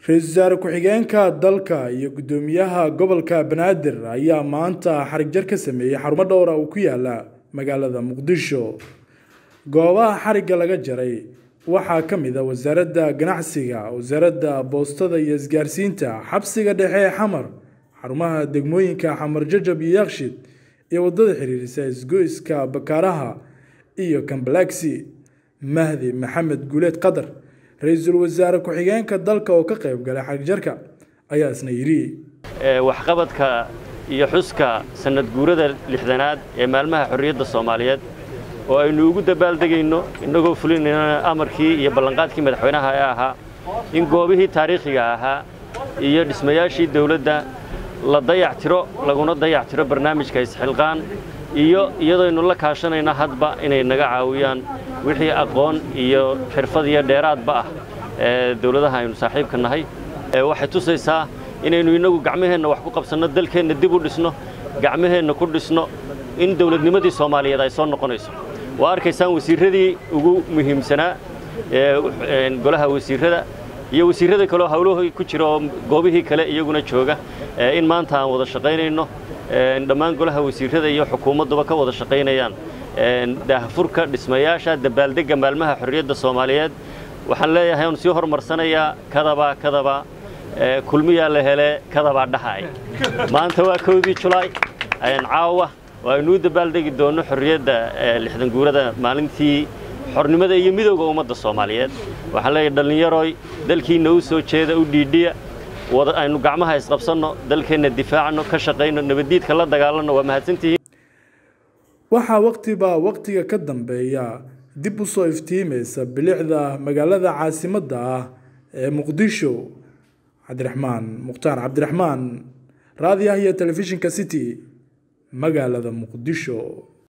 ra-iisul wasaare ku-xigeenka dalka iyo guddoomiyaha gobolka banaadir ayaa maanta xarig jar ka sameeyey xarumo dhowra oo ku yaala magaalada muqdisho goobaha xarigga laga jaray waxaa ka mid a wasaaradda ganacsiga wasaaradda boostada iyo isgaarsiinta xabsiga dhexe ee xamar xarumaha degmooyinka xamar jajab iyo yakshid iyo waddada xiriirisa isgoyska bakaaraha iyo kambalaxi mahdi maxamed guuleed qatar ra-iisul wasaare ku-xigeenka dalka oo ka qayb galay xarigjarka ayaa isna yidhi waxqabadka iyo xuska sanad guurada lixdanaad ee maalmaha xorriyadda soomaaliyeed oo aynu ugu dabaaldegayno innagoo fulinayna amarkii iyo ballanqaadkii madaxweynaha ee ahaa in goobihii taariikhiga ahaa iyo dhismayaashii dawladda la dayactiro laguna dayactiro barnaamijka isxilqaan iyo iyadooaynu la kaashanayno hadba inay naga caawiyaan wixii aqoon iyo xirfad iyo dheeraadba ah ee dawladaha aynu saaxiibka nahay waxay tusaysaa inaynu innagu gacmaheenna wax ku qabsanno dalkeenna dib u dhisno gacmaheenna ku dhisno in dawladnimadii soomaaliyeed ay soo noqonayso waa arkaysaan wasiirradii ugu muhiimsanaa ee golaha wasiirrada iyo wasiirrada kaleo hawlahii ku jira oo goobihii kale iyaguna jooga in maanta aan wada shaqaynayno dhammaan golaha wasiirrada iyo xukuumadduba ka wada shaqaynayaan daahfurka dhismayaasha dabaaldegga maalmaha xorriyadda soomaaliyeed waxaan leeyahay oon sii horumarsanayaa kadaba kadaba kulmiyaa la hele kadabaa dhahaay maanta waa kowdii julaay caawa oo aynu u dabaaldegi doonno xorriyadda lixdan guurada maalintii xornimada iyo midowda ummadda soomaaliyeed waxaan leeyahay dhallinyaroy dalkiinna u soo jeeda u dhiidhiya aynu gacmaha isqabsanno dalkeenna difaacno ka shaqayno nabaddiidka la dagaalanno waa mahadsantihiin waxaa waqtiba waqtiga ka dambeeya dib u soo iftiimaysa bilicda magaalada caasimadda ah ee muqdisho cabdiraxmaan mukhtaar cabdiraxmaan raadiah iyo telefishinka city magaalada muqdisho